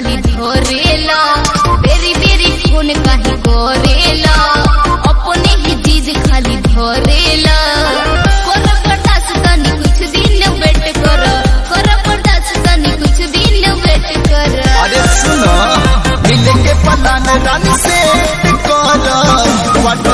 खाली धरेला बेरी बेरी फोन काहे करेला अपने ही चीज खाली धरेला कर बर्दाश्त तनी कुछ दिन वेट कर कर बर्दाश्त तनी कुछ दिन वेट कर अरे सुनो मिल के पता न रानी से कर वाटर